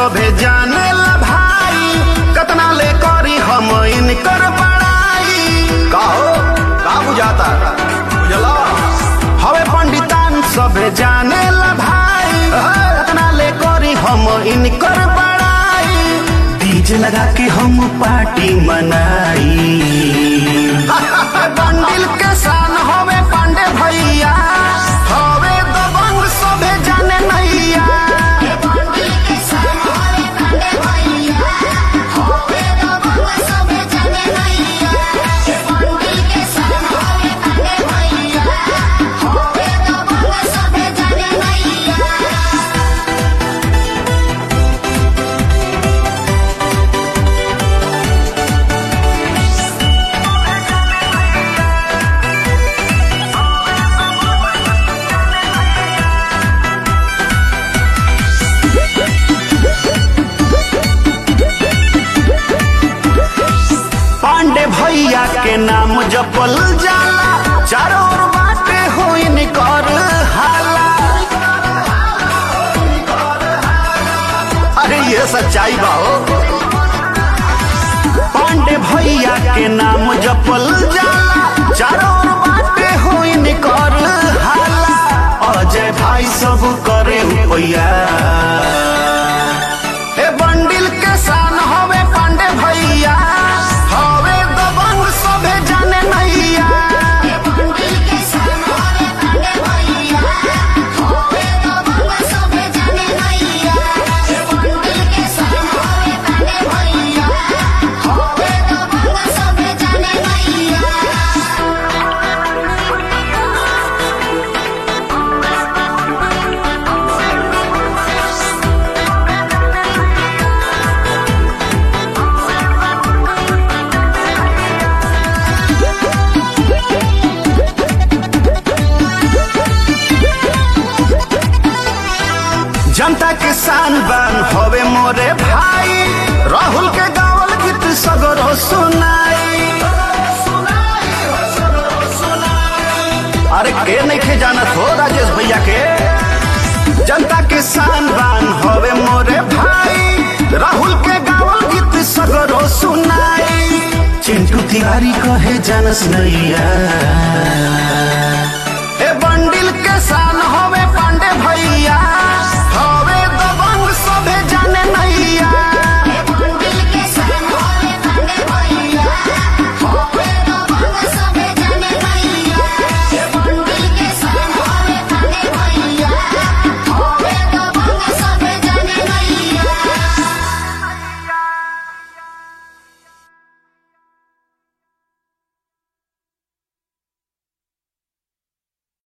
सभे जाने ला भाई कतना ले करी हम इनकर बड़ाई कहो का बुझाता बुझला हवे पंडितान सभे जाने ला भाई कतना ले करी हम इनकर बड़ाई डीजे लगा के हम पार्टी मनाई बंडिल के शान हवे पांडे भैया हवे दबंग सभे जाने नैया पांडे भैया के नाम जपल जाला चारों ओर बाटे हो इनकर हाला अरे ये सच्चाई बा हो पांडे भैया के नाम जपल जाला चारों ओर बाटे हो इनकर हाला अजय भाई सब करे भैया ए बंडिल के शान हवे पांडे भैया हवे दबंग सभे जाने नैया जनता के शान बान हवे मोरे भाई राहुल के गावल गीत सगरो सुनाई अरे के नहीं खे जानत हो राजेश भैया के जनता के शान बान हवे मोरे भाई राहुल के गावल गीत सगरो सुनाई चिंटू तिवारी कहे जानस नैया